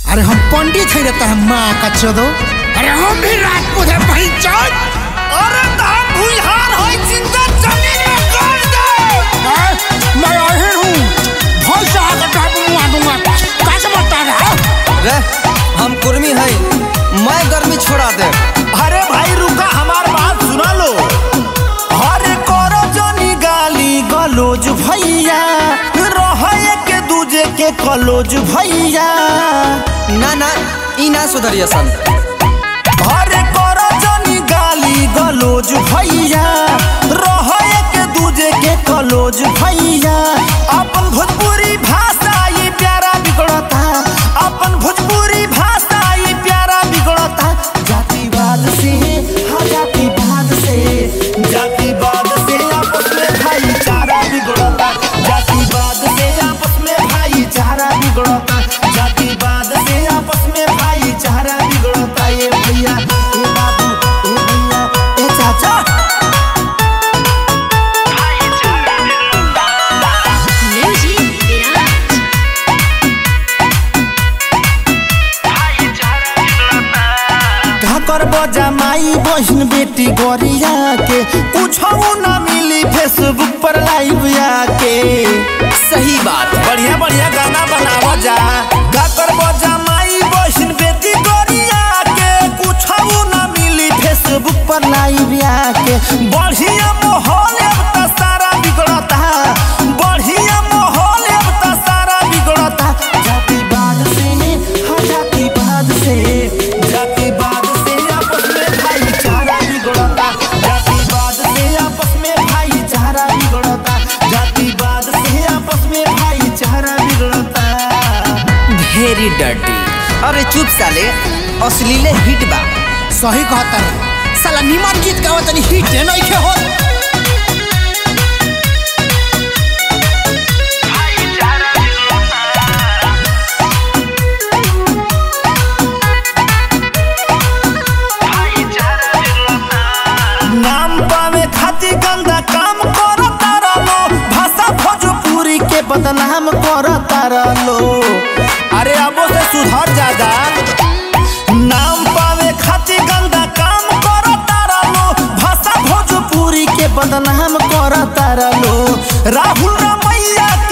अरे हम पंडित है रहता है माँ का चोदो अरे हम भी राजपूत है पहचान अरे धाम भुइहार होई जिंदा जमीन में गाड़ दे मैं अहिर हूँ भैंस आकर टाप मुआ दूंगा कैसे बता रहा रे हम कुर्मी हैं मैं गर्मी छोड़ा दे अरे भाई रुका हमार बात सुना लो अरे करो जनी गाली गलोज भैया रहे के दूजे के कलोज भैया ना ना ई ना सुधरिया सन अरे करो जनी गाली गलोज भैया रहे के दूजे के कलोज भैया अपन भोजपुरी भाषा ये प्यारा बिगड़ता अपन भोजपुरी भाषा ये प्यारा बिगड़ता जातिवाद से हाँ जातिवाद से जातिवाद से आपस में भाईचारा बिगड़ता जातिवाद से आपस में भाईचारा बिगड़ता जातिवाद से आपस में भाईचारा बिगड़ता ये भैया ये बाबू ये भैया ये चाचा Music Garage. का करबो जमाई बहन बेटी गोरिया के पूछो ना मिली फेसबुक पर लाइव आके सही बात बढ़िया बढ़िया गाना बनावा जा का करबो जमाई बहन बेटी गोरिया के पूछो ना मिली फेसबुक पर लाइव आके बढ़िया माहौल अब त सारा बिगड़ता बढ़िया माहौल अब त सारा बिगड़ता जातिवाद से हाँ जातिवाद से जातिवाद से आपस में भाईचारा बिगड़ता जातिवाद से आपस में भाईचारा बिगड़ता जातिवाद से आपस में भाईचारा बिगड़ता वेरी डर्टी अरे चुप साले अश्लीले हिट बा सही कहता है साला निमन गीत गावत तनी हिट है नहीं के हो नाम पावे खातिर गंदा काम करता रहो भाषा भोजपुरी के बदनाम करता रहो अरे अबो से सुधर जादा नाम पावे खातिर गंदा काम करता रहो भाषा भोजपुरी के बदनाम करता रहो राहुल रमैया